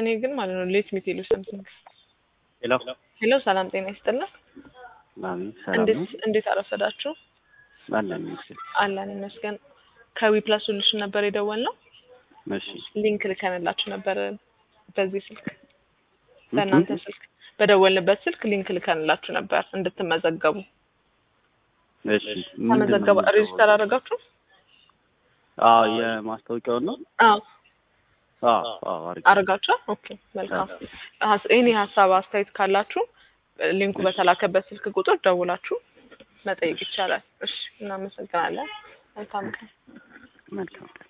እኔ ግን ማለት ነው ሌት ሚት ሉ ሰምቲንግ ሄሎ ሄሎ፣ ሰላም ጤና ይስጥልን። ማሚ ሰላም እንዴት ነው? እንዴት አረፈዳችሁ? አለን ይመስል አለን ይመስገን። ከዊ ፕላስ ሶሉሽን ነበር የደወልነው። እሺ ሊንክ ልከንላችሁ ነበር በዚህ ስልክ በእናንተ ስልክ በደወልንበት ስልክ ሊንክ ልከንላችሁ ነበር እንድትመዘገቡ። እሺ ምንድን ነው ተመዘገባ የሚባለው? ሬጅስተር አደረጋችሁ? አዎ የማስታወቂያውን ነው አዎ አዎ አዎ አድርጌ አደረጋችሁ? ኦኬ መልካም። ሀስ- ይህን ሀሳብ አስተያየት ካላችሁ ሊንኩ በተላከበት ስልክ ቁጥር ደውላችሁ መጠየቅ ይቻላል። እሺ እናመሰግናለን። መልካም ቀን። መልካም